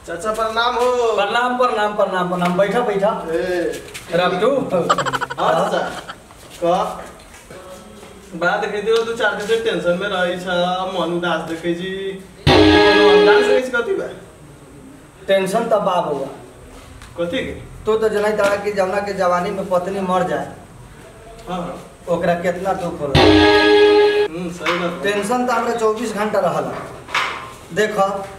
चाचा प्रणाम हो प्रणाम प्रणाम प्रणाम प्रणाम बैठा बैठा ए रमटू हाँ चाचा कह बात देखे दियो तू चार दिन से टेंशन में रही छ मन उदास देखे जी कोनो अंदाज से किस कथी बा टेंशन तो बाप हुआ कथी के तू तो जनाई तड़ा कि जमुना के जवानी में पत्नी मर जाए हाँ ओकरा कितना दुख होला हम्म सही बात बा। टेंशन तो हमरा चौबीस घंटा रहल देख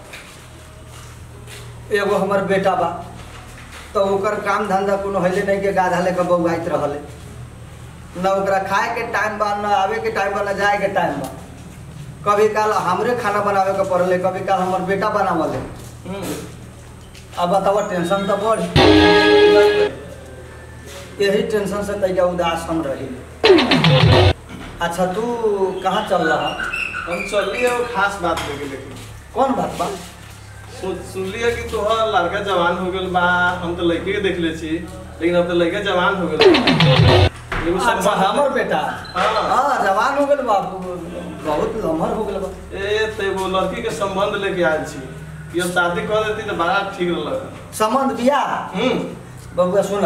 एगो हमर बेटा बा तो ओकर काम धंधा कोनो हले नहीं के गाधा लेके बौआइत रहले न ओकरा खाए के टाइम बा न आवे के टाइम बा न जाए के टाइम बा कभी काल हमरे खाना बनावे के पड़ले कभी काल हमर बेटा बनावले हम्म अब बतावा टेंशन तो बढ़ सही बात बा। यही टेंशन से तैया उदास हम रही अच्छा तू कहाँ चल रहा हम चलली है वो खास बात लेके लेकिन कौन बात बा सुन सुनली है कि तोहर लड़का जवान हो गेल बा हम तो लड़के के देख ले छी लेकिन अब तो लड़का जवान हो गेल बा। एगो अच्छा संबंध- हमर बेटा हाँ। हाँ जवान हो गेल बा बहुत लम्हर हो गेल बा ए ते वो लड़की के संबंध लेके आयल छी कि अब शादी कर देती तो बड़ा ठीक रहलक संबंध बियाह हम्म बबुआ सुन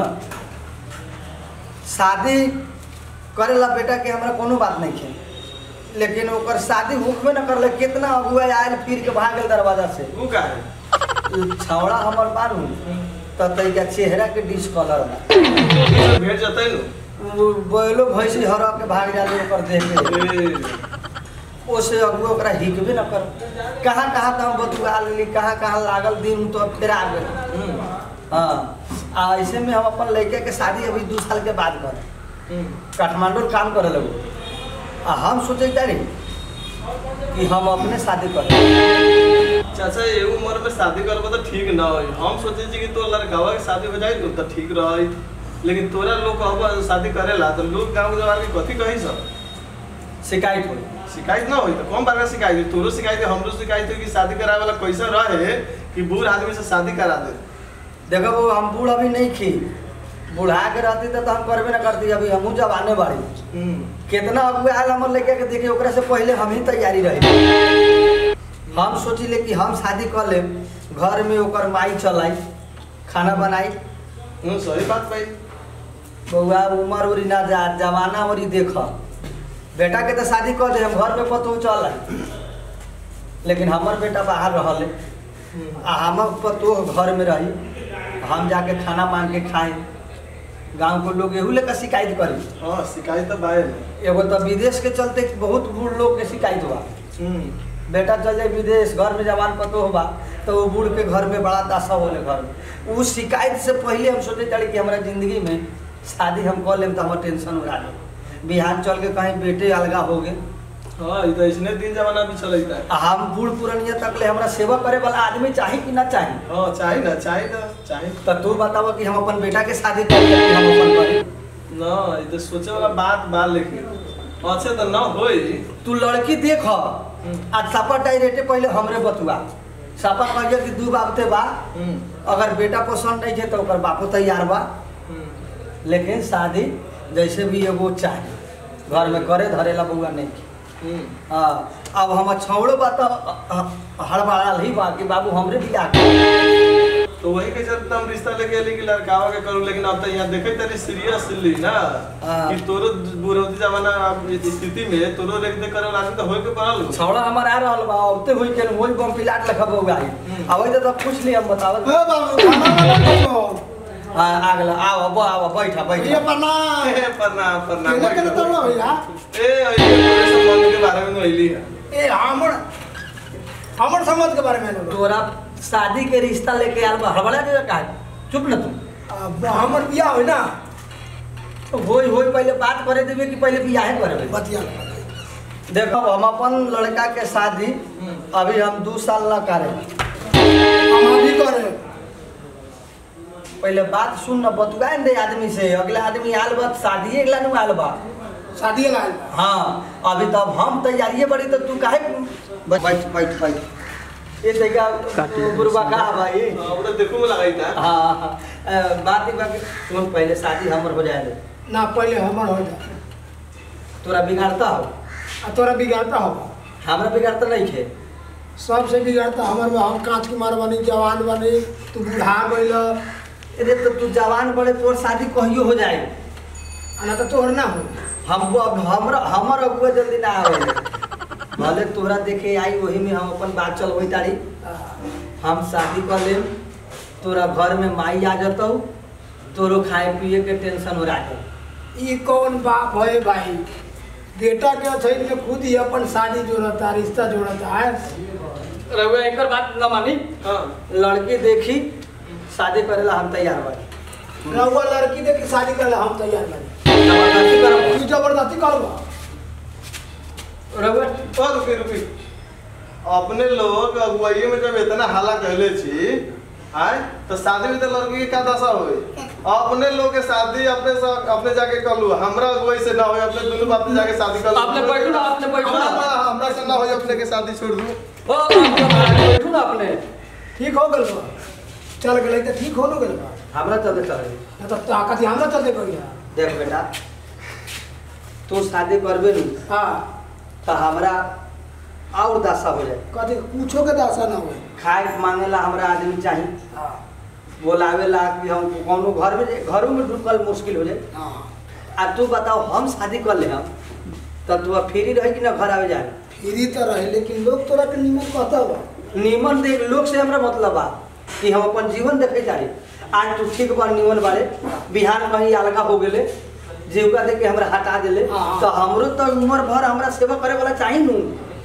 शादी करेला बेटा के हमरा कोनो बात नहीं है लेकिन ओकर शादी होखबे न करले कितना अगुआ आयल फिर के भाग गेल दरवाजा से तू का है उ छौड़ा हमर बारू त तैका चेहरा के डिसकलर बा ये सब भेट जतै नु उ बैलो भैंसी हर के भाग जाले ओकर देख के ए ओसे अगुआ ओकरा हिकबे न कर कहाँ कहाँ तो हम बतुआ लेली कहाँ कहाँ लागल दिन तो फिर आ गेल हम्म हाँ आ ऐसे में हम अपन लड़के के शादी अभी दू साल के बाद कर हम्म काठमांडू काम करे लगो आ हम सोचे तारी कि हम अपने शादी कर चाचा ये उम्र में शादी करबो तो ठीक ना होई हम सोचे छी कि तो लड़कावा के शादी हो जाई तो ठीक रही लेकिन तोरा लोग कहबो शादी करेला तो लोग गांव जवान के कथी कही सब शिकायत हो शिकायत ना होई तो कौन बार का शिकायत होई तोरो शिकायत है हमरो शिकायत है कि शादी करावे वाला कैसा रहे कि बूढ़ आदमी से शादी करा दे देखो वो हम बूढ़ अभी नहीं खी बुढ़ा के रहती तो, तो हम करबे न करती अभी हमहू जवाने बाड़ी हम्म कितना अगुआ आयल हमर लड़के के देखे ओकरा से पहले हम ही तैयारी रही हम सोचिले कि हम शादी कर लेब घर में ओकर माई चलाई खाना बनाई हम्म सही बात भाई बउआ उमर उरी ना जा जमाना उरी देख बेटा के तो शादी कर दे हम घर में पतो चल आई लेकिन हमर बेटा बाहर रहले आ हमर पतो घर में रही हम जाके खाना मांग के खाए गांव के लोग एहू लेकर शिकायत करी हाँ शिकायत तो बाय एगो तो विदेश के चलते बहुत बूढ़ लोग के शिकायत हुआ हम्म बेटा चल जाए विदेश घर में जवान पतो होबा तो वो बूढ़ के घर में बड़ा दशा होले घर में उस शिकायत से पहले हम सोचे चले कि हमारा जिंदगी में शादी हम कर लेम तो हमारा टेंशन उड़ा दे बिहार चल के कहीं बेटे अलगा हो गए हाँ ये तो इसने दिन जमाना भी चलता है आ हम बूढ़ पुरनिया तक ले हमरा सेवा करे वाला आदमी चाही कि ना चाही हाँ चाहे ना चाहे ना चाहे तो तू बतावा कि हम अपन बेटा के शादी कर कि हम अपन करी ना ये तो सोचे वाला बात बा लेकिन अच्छे तो ना होई तू लड़की देख आज सापा डायरेक्टे पहले हमरे बतुआ सापा कहिए कि दू बाबते बा हम्म अगर बेटा पसंद नहीं है तो ओकर बापो तैयार बा हम्म लेकिन शादी जैसे भी एगो चाही घर में करे धरेला बउआ नहीं की। हम्म हाँ अब हम छौड़ो बा तो हड़बड़ाल ही बा कि बाबू हमरे बियाह कर तो वही के चलते हम रिश्ता लेके अली कि लड़कावा के करूं लेकिन अब तो यहाँ देखे तरी सीरियसली ना हाँ। कि तोरो बुरौती जमाना अब इस स्थिति में तोरो लेके दे करे आदमी तो होए के पड़ल छौड़ा हमार आ रहल बा औते हुई के वही बम पिलाट लखा बउआ आई हम्म। अब तो पूछ लिया हम बतावत ए बाबू खाना वाला देखो हाँ आगला आओ अब आओ बैठा ये बैठा प्रणाम ए, प्रणाम प्रणाम केने केने तोड़लो भैया ए ये तोरे संबंध के बारे में कहली है ए हमर हमर समाज के बारे में लो तोरा शादी के रिश्ता लेके आल बा हड़बड़ा के का चुप न तू अब हमर बियाह होई ना तो होई होई पहले बात करे देबे कि पहले बियाह करे बतिया देखो हम अपन लड़का के शादी अभी हम दू साल ना करे हम अभी करे पहले बात सुन न बतुआ दे आदमी से अगला आदमी आल बा शादी अगला नु आल बा शादी लाल हाँ अभी तब हम तैयारिए बड़ी तो तू काहे बैठ बैठ बैठ बैठ ये देखा गुरुबा का भाई हाँ, वो तो देखो में लगाई था हाँ हाँ अ, बात एक बात सुन पहले शादी हमर हो जाए दे ना पहले हमर हो जाए तोरा बिगाड़ता हो आ तोरा बिगाड़ता हो हमरा बिगाड़ता नहीं थे सबसे बिगड़ता हमर बा हम कांच कुमार बनी जवान बनी तू बूढ़ा गइल अरे तो तू जवान बड़े तोर शादी कहियो हो जाए ना तो तोहर ना हो हमको अब हमर हमर अगुआ जल्दी ना आवे भले तोहरा देखे आई वही में हम अपन बात चलबई तारी हम शादी कर लेम तोरा घर में माई आ जतौ तोरो खाए पिए के टेंशन हो रहा ई कौन बाप है भाई बेटा के छैन में खुद ही अपन शादी जोड़ता रिश्ता जोड़ता है रहुआ एक बात न मानी हाँ लड़की देखी शादी करेला हम तैयार बानी रहुआ लड़की देखी शादी करे हम तैयार बनी जबरदस्ती करब तू जबरदस्ती करबा रहुआ ओ रुकी रुकी अपने लोग अगुवाई में जब इतना हाला कहले छी आय तो शादी में तो लड़की के का दशा होई अपने लोग के शादी अपने सा, अपने जाके कर लू हमरा अगुवाई से ना होई अपने दोनों बाप से जाके शादी कर लू अपने बैठू ना, अपने बैठू ना। हमरा हमरा से ना होई अपने के शादी छोड़ दू ओ आपके बैठू ना अपने ठीक हो गल बा चल गए तो ठीक हो न गल बा हमरा चलते चले ना तो ताकत हमरा चलते कहिया देख बेटा तू शादी करबे नी हाँ तो हमरा और दशा हो जाए कथी पूछो के दासा ना हो खाए मांगेला हमरा आदमी चाहिए हाँ बोलावेला कि हम कोनो घर में जे- घरों में ढुकल मुश्किल हो जाए हाँ आ तू बताओ हम शादी कर ले हम तो तू अब फ्री रही कि ना घर आवे जाए फ्री तो रहे लेकिन लोग तोरा के निमन कहता बा निमन देख लोग से हमरा मतलब बा कि हम अपन जीवन देखे जा रही आज तू ठीक बा निमन बारे बिहार कहीं अलगा हो गेले जीविका देख के हमरा हटा देले हाँ। तो हमरो तो उम्र भर हमरा सेवा करे वाला चाहिए नू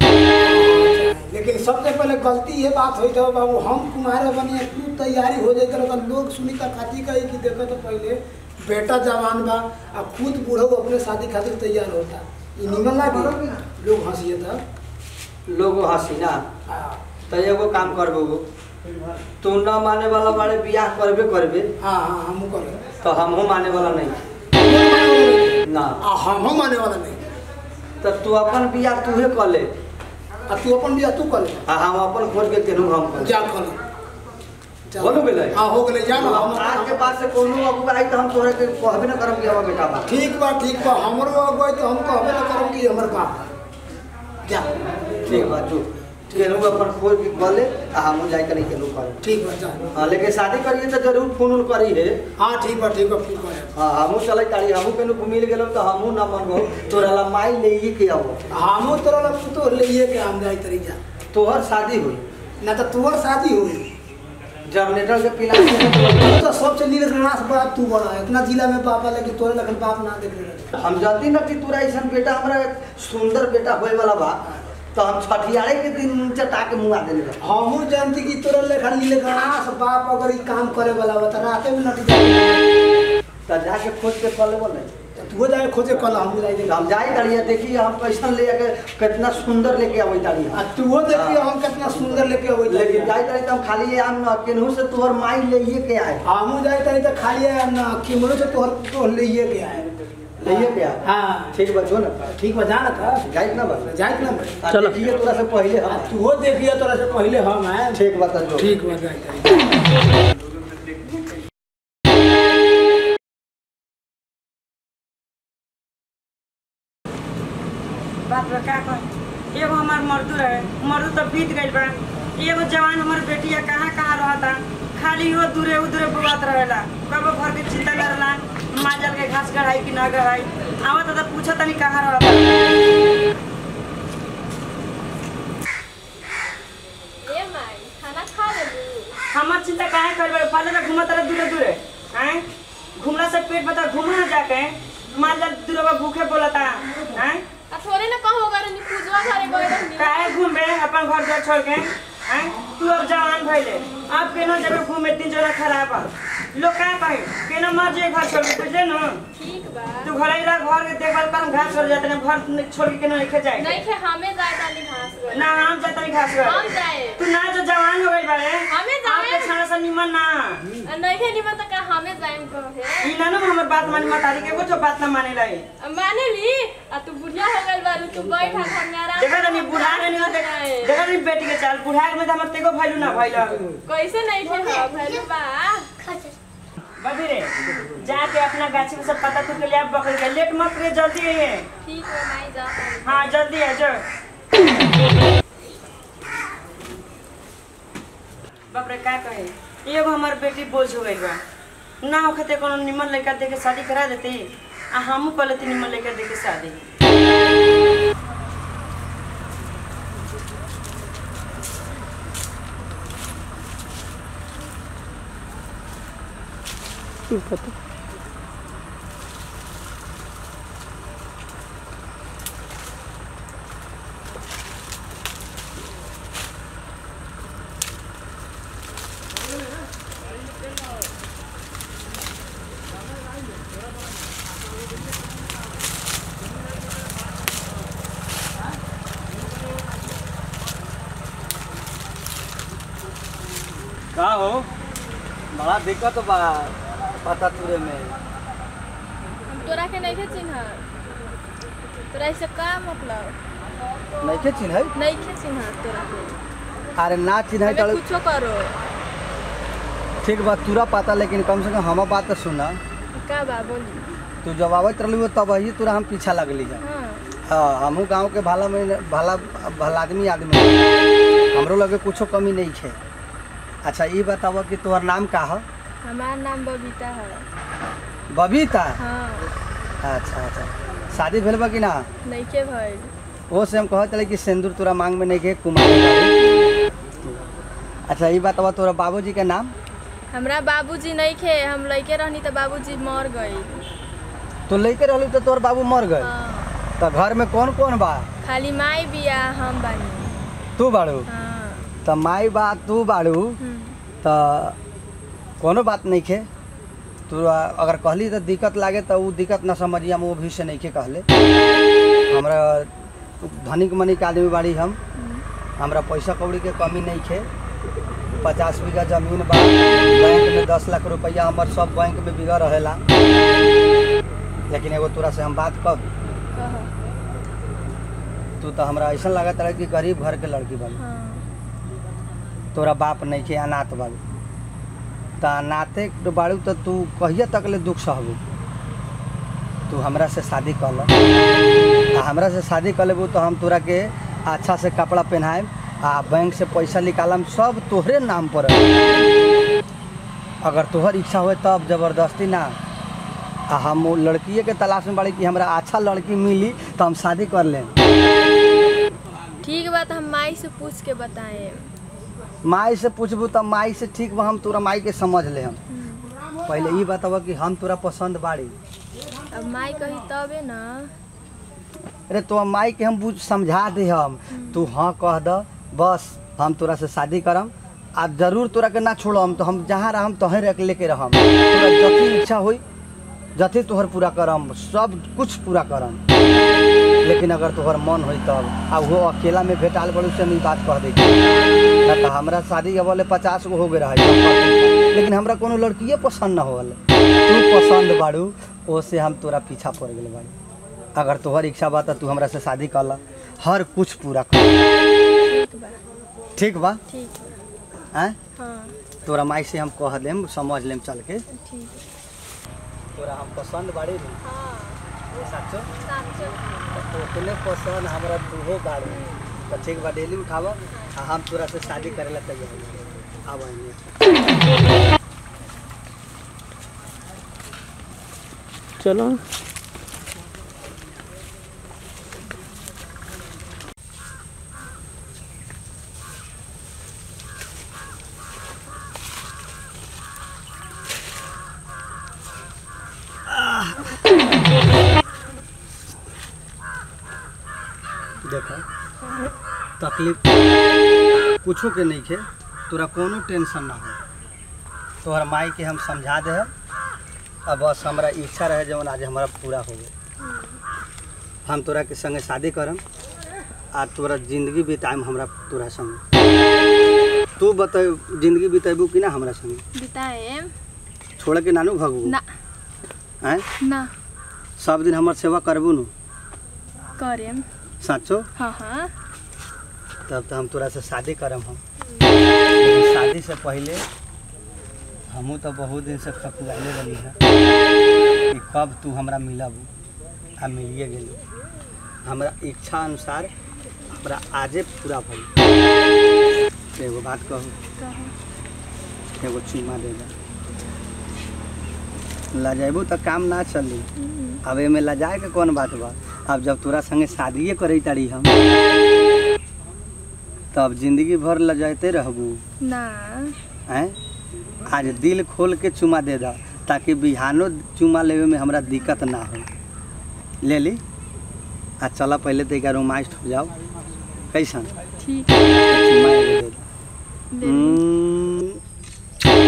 लेकिन सबसे पहले गलती ये बात हुई था बाबू हम कुमारे बनिए तू तैयारी हो जाए तो लोग सुनी का खाती कही कि देखो तो पहले बेटा जवान बा आ खुद बूढ़ो अपने शादी खातिर तैयार होता ये निमन लागे लोग हंसिए था लोग हंसी ना हाँ तो एगो काम करबो तू न माने वाला बारे बियाह करबे करबे हाँ हाँ हमू करे तो हमहू माने वाला नहीं ना आ हम माने वाला नहीं तो तू अपन बियाह तूहे कर ले आ तू अपन बिया तू कर ले आ हम अपन खोज के केनहू हम कर जा कर ले चल। हो गेलै? हाँ हो गेलै जा ना हम हम आज के बाद से कोनो अगुआ आई तो हम तोहरा के कहबे ना करब कि हमर बेटा बा ठीक बा ठीक बा हमरो अगुवाई तो हम कहबे ना करब कि हमर बाप बा। जा ठीक बा तू केनहू अपन खोज के कर ले आ हमहू जाई कनी केनहू कर ठीक बा जा हाँ लेकिन शादी करिए तो जरूर फोन उन करी है हाँ ठीक बा ठीक बा फिर करे हाँ हमहू चले तारी हमहू केनहू मिल गेलो तो हमहू ना मनबो तोरा ला माई ले ही के आवो हमू तोरा लग तो लेइए के हम जाई तरी जा तोहर शादी हुई ना तो तुहर शादी हुई जनरेटर के पिला तू तो सबसे नीलकंठ बाप तू बड़ा है इतना जिला में बाप है लेकिन तोरे लगन बाप ना देख रहे हम जानती ना कि तोरा ऐसा बेटा हमरा सुंदर बेटा होए वाला बा तो हम छठियारे के दिन चटा के मुआ देले रहे। हमू जानती कि तोरा लेखा नीलकंठ बाप अगर ई काम करे वाला बा तो राते में नट जाए तो जाके खोज के कॉल बोले तू जाए खोजे कल हमू जाई देख हम जाई तारी देखिए हम कैसन ले के कितना सुंदर लेके आवे तारी आ तू देखिए हम कितना सुंदर लेके अबै लेकिन जाई तारी तो हम खाली ये आम न केनहू से तोहर माई ले ही के आए हमू जाई तरी तो खाली है ना किमरो से तोहर तो लेइए के आए ले ही के आए हाँ ठीक बा जो ना ठीक बा जाना था जाई ना बा जाए ना चलो देखिए तोरा से पहले आ हम तू देखिए तोरा से पहले हम हैं ठीक बा तो जो ठीक बा जाए तरी बात बा का कह एगो हमार मर्दू रहे मर्दू तो बीत गइल बा एगो जवान हमर बेटिया कहाँ कहाँ रहता खाली वो दूरे उधरे बुआत रहेला कबो घर के चिंता करला माजल के घास गढ़ाई कि ना गढ़ाई आवत तो पूछा तनी कहाँ रहता ए माई खाना खा लेलू हमर चिंता काहे करबे पहले तो घूमत रहे दूरे दूरे हैं घूमला से पेट बता घूमना जाके माजल दूरवा भूखे बोलता हैं आ थोड़े ना कहो अगर नी पूजवा घरे गए रहनी काहे घूमे अपन घर द्वार छोड़ के हैं तू अब जवान भइले अब केना जगह घूमे तीन जगह खराब है लोग का कहे केना मर जे घर छोड़ के बुझले न ठीक बा तू घर आइला घर के देखभाल कर घास छोड़ जाते ना घर छोड़ के केना लिखे जाए नहीं खे हमें जाए तानी घास गए ना हम जाते नहीं घास हम कर जाए तू ना जो जवान हो गई बारे हमें जाए। आपके खाना से निमन ना आ नहीं खे निमन तो का हमें जाए कहे ई ना ना हमर बात मानी मतारी के कुछ बात ना माने लाई आ माने ली आ तू बुढ़िया हो गइल बारू तू बैठ आ घर में आराम देखा से नहीं बुढ़ा खाना नहीं होते बनाए। देखा नहीं बेटी के चाल बुढ़ा में तो हमर तेको भइलू ना भइल कैसे नहीं खे हो भइल बा बबी रे जाके अपना गाछी में सब पता तू के लिए आप बकरी के लेट मत रे जल्दी है ठीक है नहीं जा तानी। हाँ जल्दी है जो बाप रे का कहे एगो हमार बेटी बोझ हो गई बा ना होखते कोनो निमन लड़का दे के शादी करा देते आ हमहू कर लेते निमन लड़का दे के शादी का हो बड़ा दिक्कत बा पता तुरे में हम तोरा के नहीं चिन्ह तोरा इससे का मतलब नहीं के चिन्ह नहीं चिन्ह तोरा के अरे ना चिन्ह हमें चल कुछो करो ठीक बा तुरा पता लेकिन कम से कम हम बात तो सुना का बा बोली तू जब आवत रहलू तब ही तुरा हम पीछा लगली है हाँ हाँ हमहू गांव के भाला में भाला भला आदमी आदमी हमरो लगे कुछो कमी नहीं है अच्छा ये बताओ कि तोहर नाम का है हमार नाम बबीता है बबीता हाँ अच्छा अच्छा शादी भेल बा कि ना नहीं के भइल वो से हम कहत रहे कि सिंदूर तोरा मांग में नहीं के कुमार बाड़ी। अच्छा ये बताओ तोरा बाबूजी के नाम हमरा बाबूजी नहीं खे हम लइके रहनी तो बाबूजी मर गई तो लेके रहलू तो तोर बाबू मर गए हाँ तो घर में कौन कौन बा खाली माई बिया हम बानी तू बाड़ू हाँ तो माई बा तू बाड़ू हम्म, तो कोनो बात नहीं खे तू अगर कहली तो दिक्कत लागे तो वो दिक्कत ना समझिए हम वो भी से नहीं के कहले हमरा धनिक मनिक आदमी बाड़ी हम हमरा पैसा कौड़ी के कमी नहीं खे पचास बीघा जमीन बा बैंक में दस लाख रुपया हमर सब बैंक में बिगड़ रहेला लेकिन एगो तोरा से हम बात कब कहो तू तो हमरा ऐसा लागत रहे कि गरीब घर के लड़की बाड़ी हाँ तोरा बाप नहीं के अनाथ बाड़ू तो अनाथे तो बाड़ू तो तू कहिया तक ले दुख सहबू तू हमरा से शादी कर ल आ हमरा से शादी कर लेबू तो हम तोरा के अच्छा से कपड़ा पहनाएम आ बैंक से पैसा निकालम सब तोहरे नाम पर रही। अगर तोहर इच्छा होए तब जबरदस्ती ना आ हम वो लड़किए के तलाश में बाड़ी कि हमरा अच्छा लड़की मिली तो हम शादी कर लें ठीक बात हम माई से पूछ के बताए माई से पूछबू तब माई से ठीक बा हम तोरा माई के समझ ले हम पहले ई बतावा कि हम तोरा पसंद बाड़ी अब माई कही तबे ना अरे तो माई के हम बुझ समझा दे हम तू हाँ कह द बस हम तोरा से शादी करम आ जरूर तोरा के ना छोड़म तो हम जहाँ रहम तहें रख लेके रहम तोरा जथी इच्छा होई जथी तोहर पूरा करम सब कुछ पूरा करम लेकिन अगर तोहर मन होई तब आ वो अकेला में भेटाल बड़ू से हम ई बात कह दै ना तो हमरा शादी के बोले पचास गो हो गए रहे लेकिन हमरा कोनो लड़किए पसंद ना होल तू पसंद बाड़ू ओसे हम तोरा पीछा पड़ गेल बाड़ी अगर तोहर इच्छा बा त तू हमरा से शादी कर ला हर कुछ पूरा कर ठीक बा ठीक बा ठीक बा हैं हाँ तोरा माई से हम कह देम समझ लेम चल के ठीक तोरा हम पसंद बाड़ी नी हाँ साचो साचो तो उतने पसंद हमरा तूहो बाड़ी तो ठीक बा डेली उठाव आ हम तोरा से शादी करे ला तैयार आब आइए चलो देखो तकलीफ कुछो के नहीं खे तोरा कोनो टेंशन ना हो तोहर माई के हम समझा दे अब बस हमरा इच्छा रहे जवन आज हमारा पूरा हो गए हम तोरा के संगे शादी करम आ तोरा जिंदगी बिताएम हमरा तोरा संगे तू बता जिंदगी बितेबू कि ना हमरा संगे बिताए छोड़ के नानू भगबू ना हैं ना सब दिन हमर सेवा करबू नु करेम साचो हाँ हाँ तब तो हम तोरा से शादी करम हम लेकिन शादी से पहले हमहू तो बहुत दिन से खकुआले रही है कि कब तू हमरा मिलब आ मिलिए गेली हमरा इच्छा अनुसार हमरा आजे पूरा भइल एगो बात कहू कहो एगो चुमा दे दा लजेबू तो काम ना चली अब एमे लजाए के कौन बात बा अब जब तोरा संगे शादिए करे तारी हम तब जिंदगी भर लजाते रहबू ना हैं आज दिल खोल के चुमा दे दा ताकि बिहानो चुमा लेवे में हमरा दिक्कत ना हो ले ली आ चला पहले तो एक रोमांस हो जाओ कैसन ठीक चुमा एगो दे दा। ले ली। हम्म,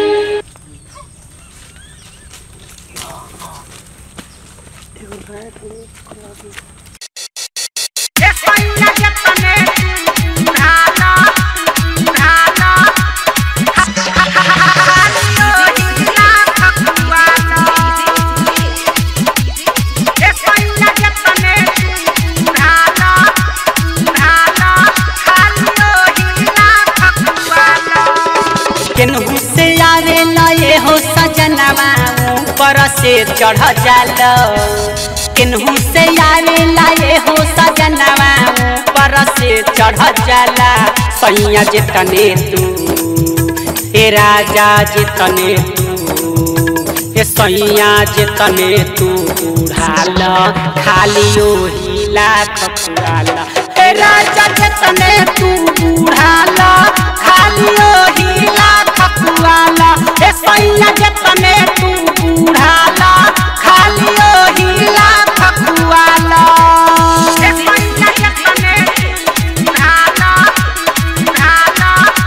केनहू से आवे लए हो सजनवा ऊपर से चढ़ जाल केनहू से आवे लए हो सजनवा ऊपर से चढ़ जाला सैया जितने तू हे राजा जितने तू हे सैया जितने तू उड़ाल खाली ओही लाख फुराल हे राजा जितने तू उड़ाल खाली ओही लाख फुराल हे सैया जितने तू उड़ाल खाली ओही लाख फुराल हे सैया जितने तू उड़ाल उड़ाल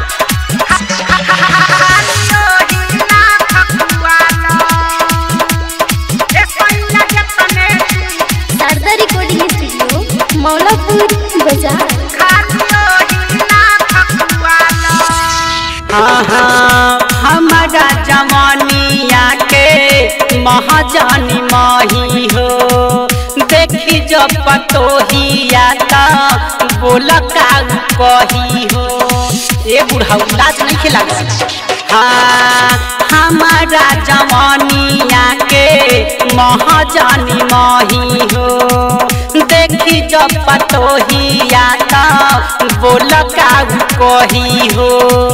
शारदा रिकॉर्डिंग स्टूडियो मौलापुर बाजार हमारा जवानिया के महाजानी माही हो देखी जब पतोहिया ता बोल का कही हो ए बुढ़ा लाज नहीं खिला हाँ हमारा जवानिया के महाजानी माही हो देखी जब पतोहिया ता बोल का कही हो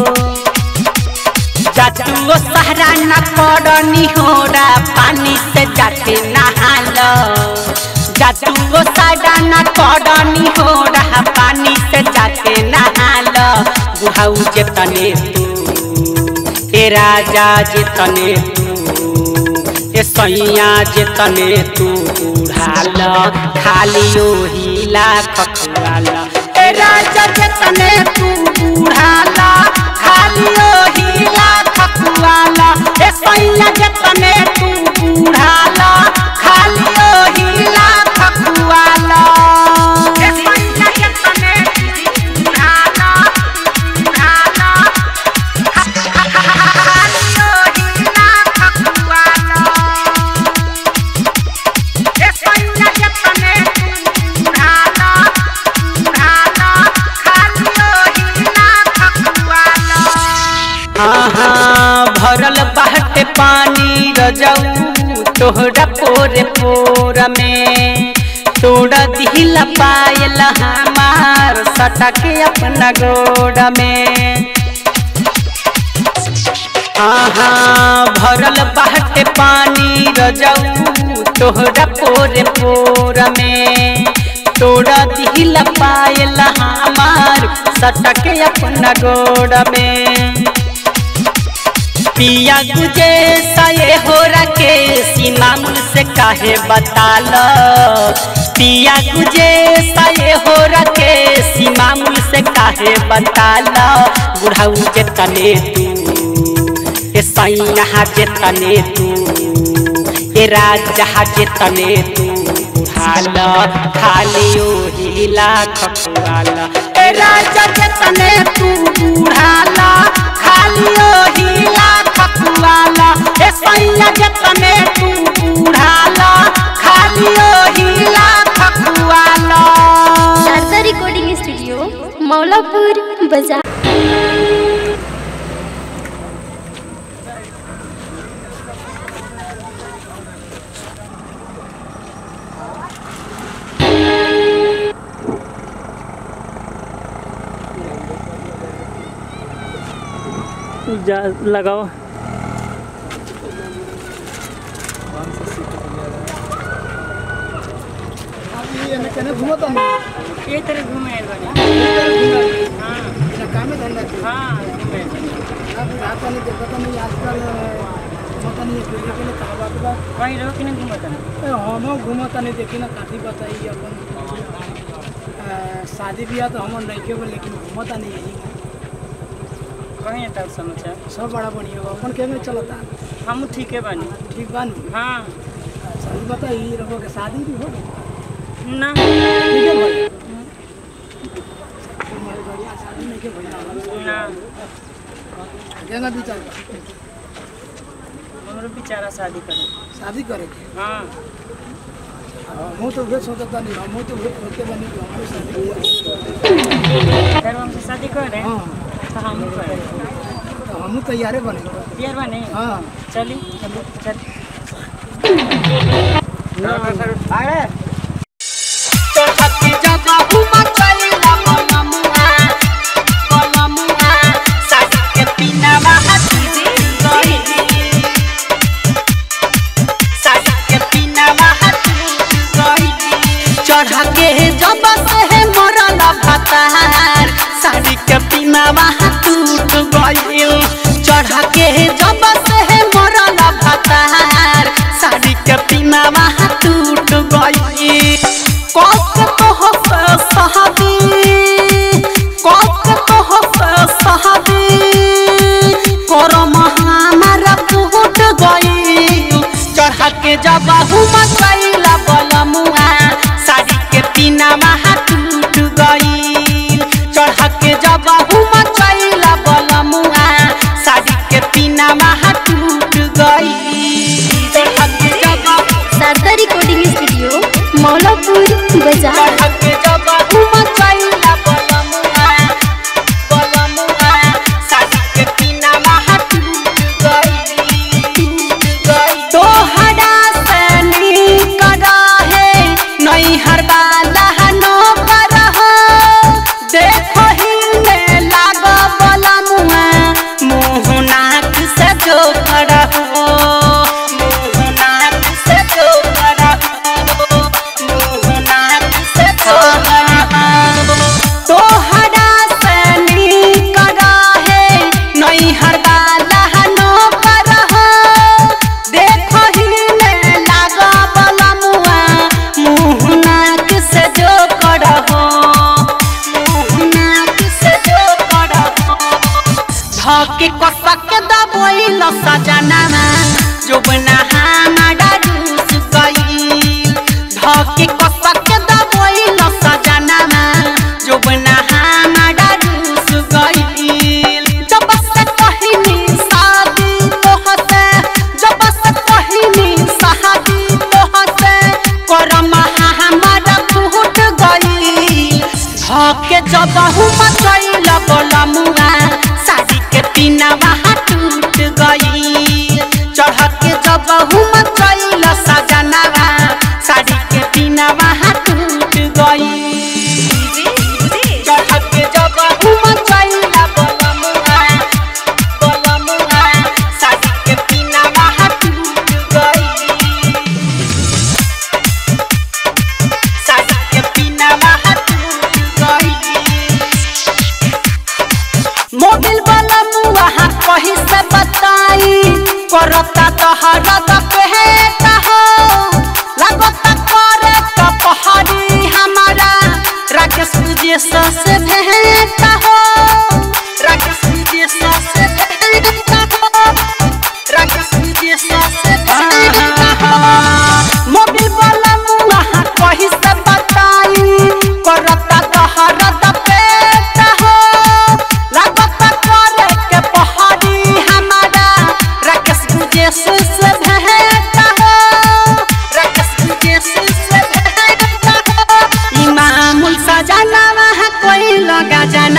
जातुओ सहरा न करनी होरा पानी से जाके नहाल जातुओ सहरा न करनी होरा पानी से जाके नहाल बुढ़ाऊ जेतने तू ए राजा जेतने तू ए सैया जेतने तू बुढ़ाल खाली ओही लाख खुआल ए राजा जेतने तू बुढ़ाल खाली ओही लाख खुआल ए सैया जेतने तू बुढ़ाल खाली ओही लाख खुआल ए सैया जेतने तू बुढ़ाल बुढ़ाल भरल बाटे पानी रजऊ तोहरा पोरे पोर में तोड़ा दिला पायल हमार सटके अपना गोड़ में आहा भरल बाटे पानी रजऊ तोहरा पोरे पोर में तोड़ा दिला पायल हमार सटके अपना गोड़ में पिया गुजे सये हो रखे सीमामुल से काहे बताल पिया गुजे सये हो रखे सीमामुल से काहे बताल बुढ़ाऊ जेतने तू ए सैया जेतने तू ए राजा जेतने तू बुढ़ाल खाली ओही लाख खुआल ए राजा जेतने तू बुढ़ाल खाली ओही लाख खुआल ए सैया जेतने तू बुढ़ाल खाली ओही लाख खुआल शारदा रिकॉर्डिंग स्टूडियो मौलापुर बाजार जा लगाओ ये एने केने घूमत नहीं ये तरह घूमे आइल बानी हाँ एने कामे धंधा के हाँ घूमे आइल बानी। अब रात नहीं देखत नहीं आजकल पता नहीं अकेले अकेले कहाँ बात बा कहीं रहो कि नहीं घूमत ना ए, हमो घूमत नहीं देखी ना काठी बताई अपन अ, शादी ब्याह तो हमर नहीं के लेकिन घूमत नहीं यही कहीं आता समाचार सब बड़ा बढ़िया बा अपन केमे चलता हम ठीक है बानी ठीक बानी हाँ शादी बताई रहो के शादी भी हो गई ना ठीक है भाई हमारे बढ़िया शादी नहीं के भइला ना केना विचार बा? हमरो बेचारा शादी करे शादी करे के हाँ हम तो वे सोचता नहीं हम तो वे सोचते बनी कि हमारे शादी घर हमसे शादी करे हाँ तो हम करे तो हम तैयारे बने तैयार बने हाँ चली चलो चल चढ़के जब हुमा चलिला बनमुआ बनमुआ साड़ी के पिनावा हाथी गई साड़ी के पिनावा हाथी गई चढ़के जब से है मरल भतार साड़ी के पिनावा टूट गई चढ़के जब से है मरल भतार साड़ी के पिनावा टूट गई कक तो हस सहाबी कक तो हस सहाबी करम हमारा टूट गई चढ़ा के जब हुम कैला बलमुआ साड़ी के पिनावा टूट गई चढ़ा के जब हुम कैला बलमुआ साड़ी के पिनावा टूट गई चढ़ा के जब शारदा रिकॉर्डिंग स्टूडियो मौलापुर बाजार चढ़के जब हुम कैला बलमुआ बलमुआ साड़ी के पिनावा टूट गई टूट गई तोहरा से नीक रहे नैहर वाला नो करहो देखो हिले लाग बलमुआ मुँह नाक से जो करहो मुँह नाक से जो करहो मुँह नाक से जो करहो तोहरा से नीक रहे नैहर वाला नो करहो देखो हिले लाग बलमुआ मुँह नाक से जो करहो मुँह नाक से जो करहो धके कसक दबोइल सजनामा जोबना हमारा रूस गई धके कसक दबोइल सजनामा जोबना हमारा रूस गई जब से कहिनी शादी तोहसे जब से कहिनी शादी तोहसे करम हमारा फूट गई धके जब हुम चैल बलमुआ साड़ी के पिनावा टूट गई चढ़ के जब हुम चैल सजनावा साड़ी के पिनावा टूट गई चढ़ के जब हुम चैल बलमुआ बलमुआ साड़ी के पिनावा टूट गई साड़ी के पिनावा टूट गई मोबिल वाला मुआ कही से बताई करता तहरा द पेटा हो लगता करे का पहाड़ी हमारा राकेश विजय से भेंटा हो राकेश विजय से भेंटा हो राकेश विजय से भेंटा हो मोबिल वाला मुआ कही से बताई करता तहरा द पेटा हो लागत करे के पहाड़ी हमारा राकेश विदेश से भेंटा हो राकेश विदेश से भेंटा हो इमामुल सजाना वहाँ कोई लगा जाना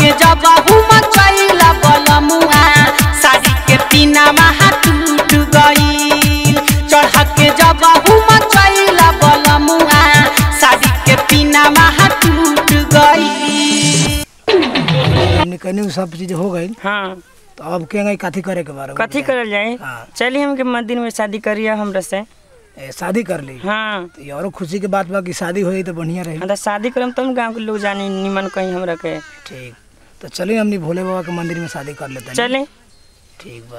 के जब हुम चैला बलमुआ साड़ी के पीना महा टूट गईल चढ़ के जब हुम चैला बलमुआ साड़ी के पीना महा टूट गईल हमने कहने सब चीज हो गई हाँ तो अब के नहीं कथी करे के बारे में कथी करल जाए हाँ। चलिए हमके मंदिर में शादी करिए हमरा से ए, शादी कर ली हाँ तो ये औरो खुशी के बात बा कि शादी हो तो बढ़िया रही हाँ तो शादी करम तब गाँव के लोग जानी निमन कहीं हमरा के ठीक तो चलिए हमने भोले बाबा के मंदिर में शादी कर लेते हैं चले ठीक बा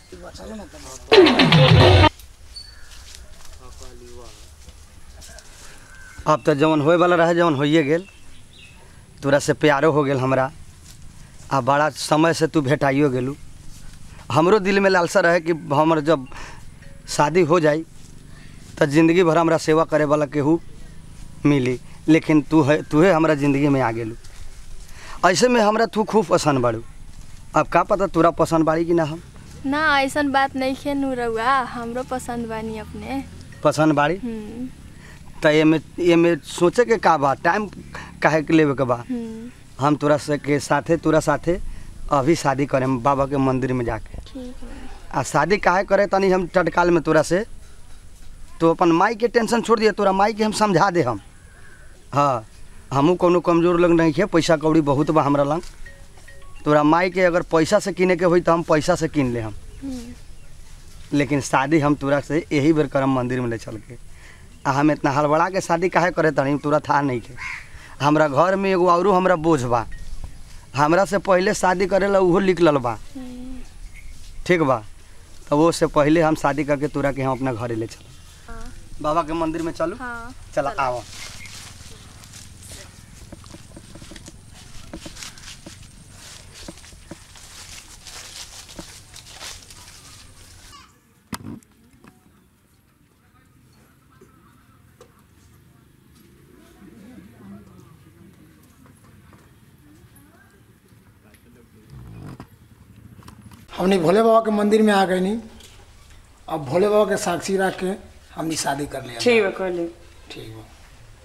अब तो जवन होए वाला रहे जवन होइए गेल तोरा से प्यारो हो गेल हमरा आ बड़ा समय से तू भेटाइयो गेलू हमरो दिल में लालसा रहे कि हमर जब शादी हो जाई तो जिंदगी भर हमरा सेवा करे वाला केहू मिली लेकिन तू है तूहे हमरा जिंदगी में आ गेलू ऐसे में हमरा तू खूब पसंद बाड़ू अब का पता तोरा पसंद बाड़ी कि ना हम ना ऐसन बात नहीं खे नू रउआ हमरो पसंद बानी अपने पसंद बाड़ी हम्म, तो एमे एमे सोचे के का बा टाइम काहे के लेवे के बा हम्म, हम तोरा से के साथे तोरा साथे अभी शादी करें बाबा के मंदिर में जाके ठीक है आ शादी काहे करे तनी हम टटकाल में तोरा से तो अपन माई के टेंशन छोड़ दिए तोरा माई के हम समझा दे हम हाँ हमू कोनो कमजोर लोग नहीं है पैसा कौड़ी बहुत बा हमरा लंग तोरा माई के अगर पैसा से किने के होई तो हम पैसा से किन ले हम हम्म, लेकिन शादी हम तोरा से यही बेर करम मंदिर में ले चल के आ हम इतना हड़बड़ा के शादी काहे करे तनी तोरा था नहीं के हमरा घर में एगो औरो हमरा बोझ बा हमरा से पहले शादी करेला उहो निकलल बा हम्म, ठीक बा तो वो से पहले हम शादी करके तोरा के हम अपना घरे ले चल हाँ बाबा के मंदिर में चलू हाँ चला आओ हमने भोले बाबा के मंदिर में आ गए नहीं अब भोले बाबा के साक्षी रख के हमने शादी कर लिया ठीक है कर ली ठीक बा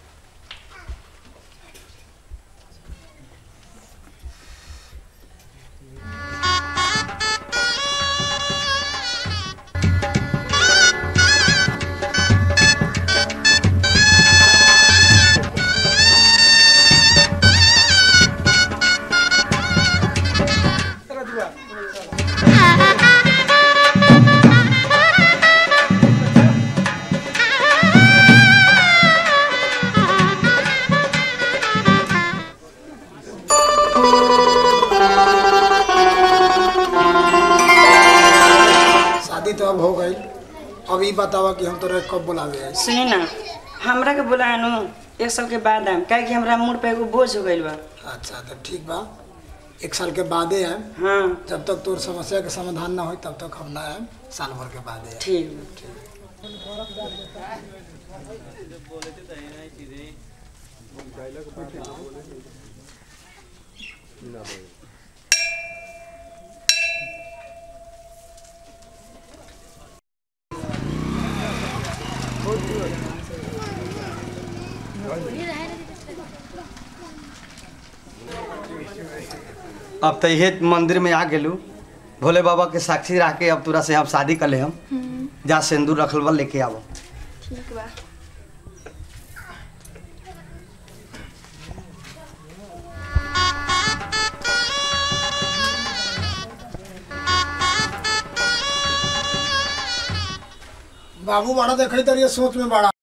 शादी तो अब हो गई अब ये बतावा कि हम तोरा कब बुलावे आई सुनी ना हमरा के बोला नु एक साल के बाद आम काहे कि हमरा मुड़ पे एगो बोझ हो गइल बा अच्छा तो ठीक बा एक साल के बादे आए हाँ जब तक तोर समस्या के समाधान ना हो तब तक हम ना आए साल भर के बादे आएम। ठीक बा अब तो ये मंदिर में आ गेलू भोले बाबा के साक्षी रह के अब तोरा से हम शादी कर ले हम जा सिंदूर रखल बा लेके आवो ठीक बा बाबू बड़ा देखे तरिए सोच में बड़ा